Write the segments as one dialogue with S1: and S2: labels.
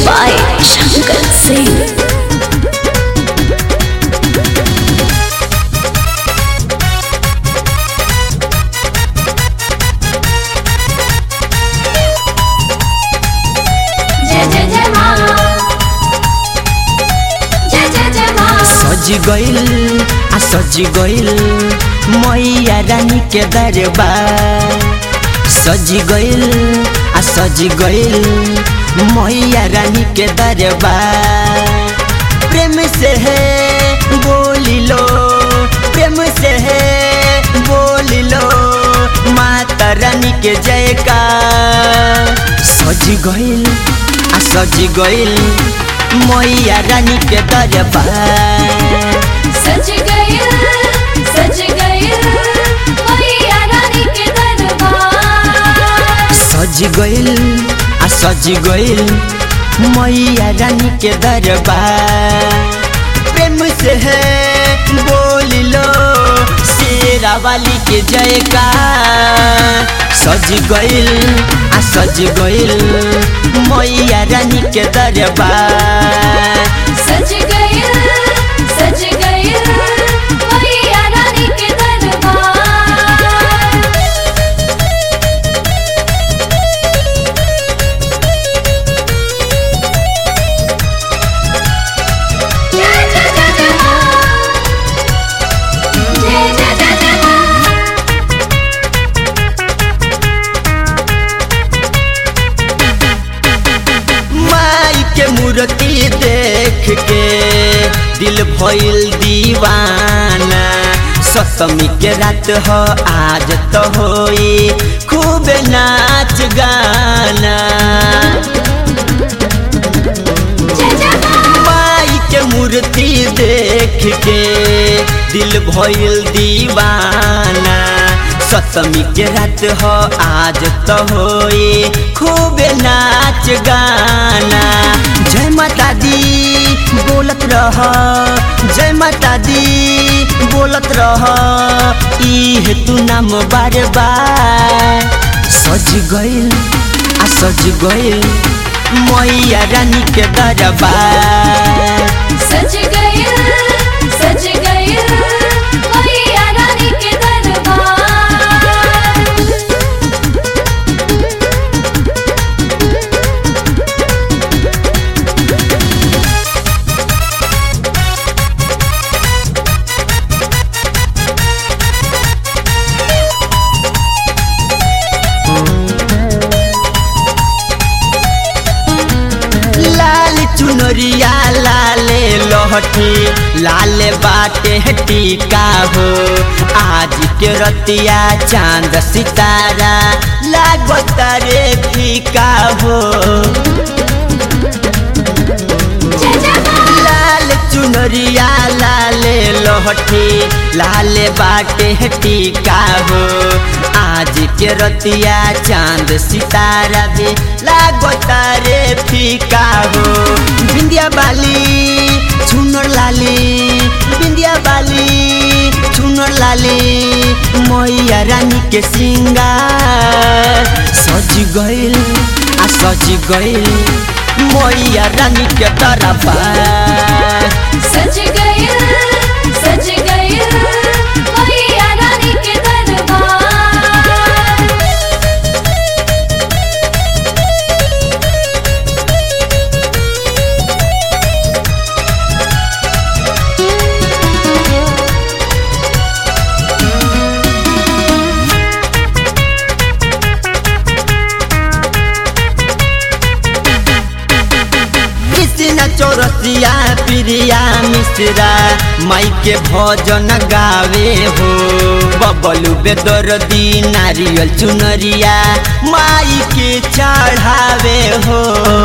S1: by Shankar Singh.
S2: जय जय जय माँ जय जय जय माँ
S3: सज गइल आ सज गइल मैया रानी के दरबार सज गइल आ सज गइल मैया रानी के दरबार प्रेम से है बोली लो प्रेम से है बोली लो माता रानी के जयकार सज गइल आ सज गइल मैया रानी के दरबार
S2: सज गए सज गए मैया रानी के दरबार
S3: सज गइल आ सज गइल मैया रानी के दरबार प्रेम से है बोल लो शेरा वाली के जयकार सज गइल आ सज गइल मैया रानी के दरबार
S2: सज गए सज गए मैया रानी के दरबार जय जय जय जय माँ जय जय जय जय माँ
S3: माई के मूर्ति देख के दिल भइल दीवाना सप्तमी के रात हो आज तो होई खूब नाच गाना
S2: जय जय माँ
S3: माई के मूर्ति देख के दिल भइल दीवाना सप्तमी के रात हो आज तो होई खूब नाच गाना जय माता दी बोलत रह जय माता दी बोलत रह इह तू नाम बार बार सज गइल आ सज गइल मैया रानी के दरबार
S2: सज गए सज गए मैया रानी के दरबार
S3: लाल चुनरिया लाले लहठी लाल बाटे टीका हो आज के रतिया चांद सितारा लागत रे फीका हो
S2: जय जय माँ
S3: लाल चुनरिया लाले लहठी लाल बाटे टीका हो आज के रतिया चांद सितारा भी लागत रे फीका हो बिंदिया बाली छुनर लाली बिंदिया बाली छुनर लाली मैया रानी के सिंगार सज गइल आ सज गइल मैया रानी के दरबार
S2: सज गए सज गए मैया रानी के दरबार
S3: कृष्ण चौरसिया प्रिया मिश्रा माई के भजन गावे हो बबलू बेदरदी नारियल चुनरिया माई के चढ़ावे हो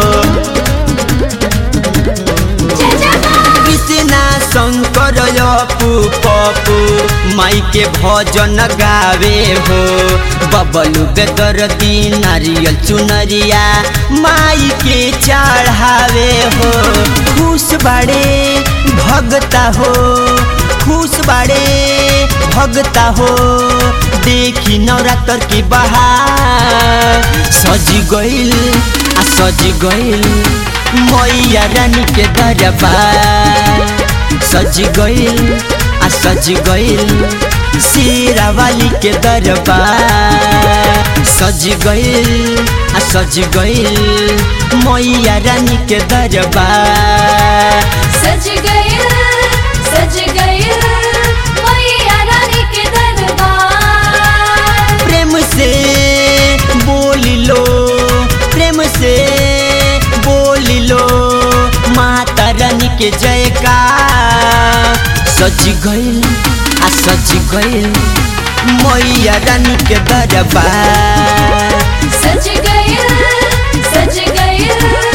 S2: जय जय माँ
S3: कृष्णा शंकर अपू पपू माई के भजन गावे हो बबलू बेदरदी नारियल चुनरिया माई के चढ़ावे हो खुश बाड़े भगता हो खुश बाड़े भगता हो देखी नवरात्र की बहार सज गइल आ सज गइल मैया रानी के दरबार सज गइल आ सज गइल शेरा वाली के दरबार सज गइल आ सज गइल मैया रानी के दरबार
S2: सज गए सज गए मैया रानी के दरबार
S3: प्रेम से बोल लो प्रेम से बोल लो माता रानी के जयकार सज गइल आ सज गइल मैया रानी के दरबार
S2: सज गए सज गए